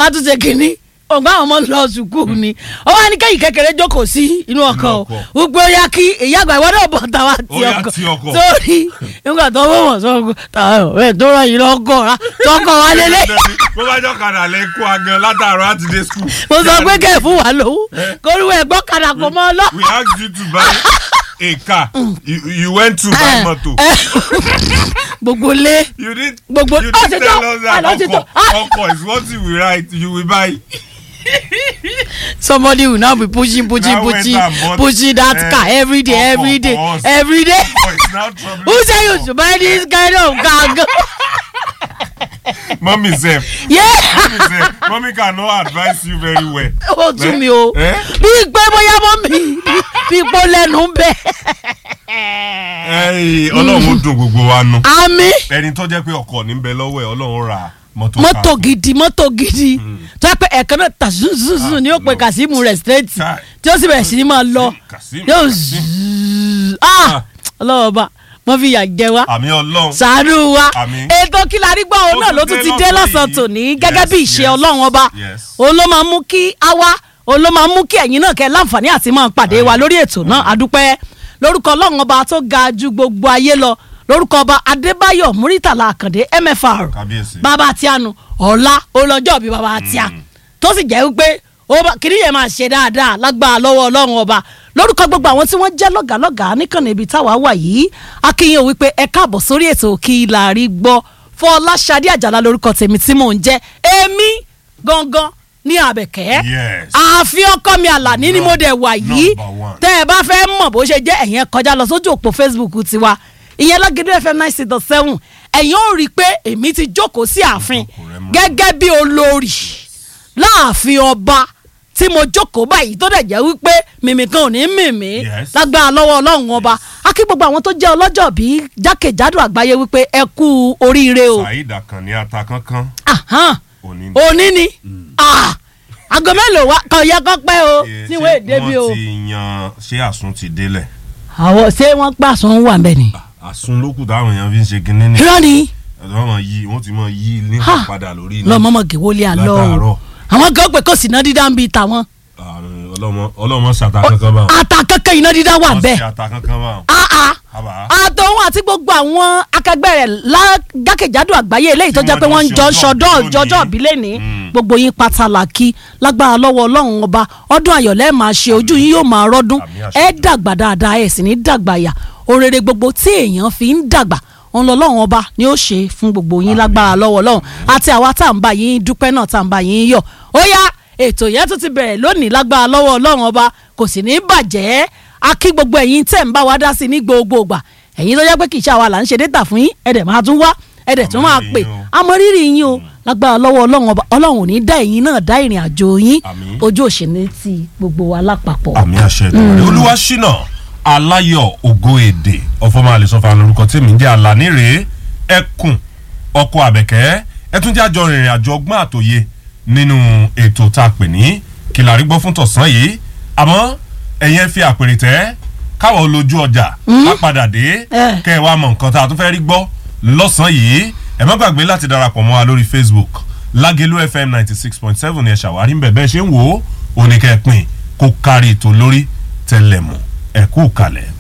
wọ́n tún ṣe kínní ọgbà àwọn ọmọ lọ sùkúù ni ó wá ní kẹ́yìn kékeré jókòó sí inú ọkọ̀ o ọkọ̀. gbogbo ya kí ìyá àgbà ìwọ́n náà bọ̀ tàwa ti Ó yá ọkọ̀ ti ọkọ̀. sórí nígbà tó wọ́n wọ̀ sọ́kọ̀ tàwa ẹ̀ tó rán yìí lọ́kọ̀ rà tọkọ̀ wá lélẹ̀ bó bá jọ kàdà lẹ kó agan látàárọ̀ láti dé school. mo sọ pé kẹ́ ẹ̀ fún wa lówó kórìwé ẹ̀gbọ́n kadà kò mọ́ ọ lọ. we asked you to buy a car you, you went to buy motor. gbogbo lé you did Gbogbo- you Ah, did ti tell tọ́. us that Ah, ti ọkọ̀ tọ́. Ah. ọkọ̀ is what you will write you will buy. somebody will now be pushing pushing Now went pushing and bought, pushing that eh, car every day ọkọ̀ every day for us. every day Ọkọ̀ is now troubling who say you us. should buy this kind of car mummy sef yeah mummy sef mummy cannot advise you very well. ó tún mi o Eh? bí pé bóyá mọ́ mi bí pọ́ lẹ́nu bẹ́ẹ̀ Ẹ́ẹ̀, ọlọ́run ó dùn gbogbo wa nù. àmì ẹni tó jẹ́ pé ọkọ̀ ní bẹ lọ́wọ́ ẹ̀ ọlọ́run ra mọ́tò mọ́tò ká. gidi mọ́tò gidi tó yẹ pé ẹ̀kan náà tà zuzuzun ni ó pe Kazeem rẹ̀ straight Kai. tí ó sì bẹ̀rẹ̀ sí ni máa lọ Kazeem, yóò Kazeem. zzz ah ọlọ́wọ́ bá wọ́n fi yà jẹ wá àmì ọlọ́run ṣàánú wa Àmín. ètò kílárí gbọ́ òun Ó náà tún ló tún dé ti dé lọ́sàn-án lọ́sàn-án yìí. tòní gẹ́gẹ́ bí Yes, ìṣe yes, ọlọ́run ọba yes. òun ló máa mú kí a wá òun ló máa mú kí ẹ̀yin náà kẹ́ láǹfààní àti máa pàdé wa lórí ètò náà àdúpẹ́ lórúkọ ọlọ́run ọba tó ga ju gbogbo ayé lọ lórúkọ ọba adébáyọ̀ múrítàlá àkàndé mfr kábíyèsí. bàbá àtiánu ọ̀la olọ́jọ́ bíi bàbá àtiá tó sì jẹ́ wípé ó bá- kìnìún yẹn máa ṣe dáadáa lágbára lọ́wọ́ ọlọ́run ọba lórúkọ gbogbo àwọn tí wọ́n jẹ́ lọ́gàálọ́gàá níkànnì ibi táwa wà yìí akínyìn wípé ẹ káàbọ̀ sórí ètò kí la rí gbọ́ fọláṣadé àjàlá lórúkọ tèmi tí mò ń jẹ́ èmi gangan ní àbẹ̀kẹ́ Yes. ààfin ọkọ mi àlàní ni mo dẹ̀ wà yìí Number one. tẹ́ ẹ bá fẹ́ mọ̀ bó ṣe jẹ́ ẹ̀yẹn kọjá lọ sójú òpó facebook tiwa ìyẹn lágídé fm nine six dot seven ẹ̀yin ò rí i pé èmi ti jókòó sí ààfin Jókòó rẹ mọ́. gẹ́gẹ́ bí olórí láàfin ọba tí mo jókòó báyìí tó dẹ̀ jẹ́ wípé mímì kan ò ní mímì Yes. lágbára lọ́wọ́ ọlọ́run ọba a kí gbogbo àwọn tó jẹ́ ọlọ́jọ́ bí jákèjádò àgbáyé wípé ẹ kú oríire o saheed akanni ata kankan Ahan. òní. òní ni Ah. aago mélòó wa kò yẹ kó pẹ́ o Eh, níwèé ṣé èdè bí o wọ́n ti yan ṣé àsun ti délẹ̀. àwọn ṣé wọ́n pàṣẹ wà mbẹ́ ni. àsun lókù táwọn èèyàn fi ń ṣe kinní ni. irọ́ ni wọ́n mọ̀ yí wọ́n ti mọ̀ yí ní Ha. padà lórí iná. lọ́mọ́mọ́ gèwọ́lé àlọ́ o Látàárọ̀. àwọn kan pé kò sí iná dídá ń bi tàwọn Àrùn ọlọ́mọ ọlọ́mọ ṣàtà kankan bá wọn. ata kankan iná dídá wà wọ́n bẹ́ẹ̀ ṣe ata kankan bá wọn. aa Àbá. àtọ̀hún àti gbogbo àwọn akẹgbẹ́ rẹ̀ lákèjádò àgbáyé eléyìí tó Tí jẹ́ pé wọ́n wọ́n ń jọ jọ ṣe ṣọdọ́ ọjọ́ jọjọ́ ìbí ìbílẹ̀ ní Mm. gbogbo yín pàtàkì lágbára lọ́wọ́ ọlọ́run ọba ọdún ayọ̀lẹ́ máa ṣe ojú yín yóò máa rọ́dún Àmín àṣẹ ẹ dàgbà dáadáa ẹ sì ní dàgbà yà òrèrè gbogbo tí èèyàn fi ń dàgbà òun lọ́lọ́run ọba ni ó ṣe fún gbogbo yín lágbára lọ́wọ́ ọlọ́run àti àwa tá à ń bá yín dúpẹ́ náà tá à ń bá yín yọ̀ ó yá ètò yẹn tún ti bẹ̀rẹ̀ lónìí lágbára lọ́wọ́ ọlọ́run ọba kò sì ní bàjẹ́ a kí gbogbo ẹ̀yin tẹ̀ ń bá wa dá sí ní gbogbo ìgbà ẹ̀yin tó jẹ́ pé kì í ṣe àwa là ń ṣe déta fún yín ẹ̀dẹ̀ máa tún wá ẹ̀dẹ̀ tún máa Àmọ́ pè rírì yín o. àmọ́ rírì yín o lágbára lọ́wọ́ ọlọ́run ọba ọlọ́run ò ní dá ẹ̀yin náà dá ìrìn àjò yín Àmín. ojú òṣèlú ti gbogbo wa lápapọ̀. àmì àṣẹ ìdúró olúwa ṣínà aláyọ̀ ògo èdè ọfọmọ àlesọfà lórúkọ tèmi ń jẹ́ àlàní rèé ẹkùn ọkọ àbẹ̀kẹ́ ẹ tún jẹ́ àjọ rìnrìn àjò ọgbọ́n àtòye nínú ètò tá a pè ní kìlàrí gbọ́ fún tọ̀sán yìí àmọ́ ẹ̀yin ẹ fi àpèrè tẹ́ káwọ́ olójú ọjà á padà dé Eh. kẹ́ ẹ wá mọ nǹkan tá a tún fẹ́ rí gbọ́ lọ́sàn-án yìí ẹ má gbàgbé láti darapọ̀ mọ́ wa lórí facebook lágẹ̀lú fm ninety six point seven ni ẹ ṣàwárí ń bẹ̀ bẹ́ẹ̀ ṣe ń wò ó oníkẹ́ pin kó kárí ètò lórí tẹlẹmù ẹ kú kalẹ̀.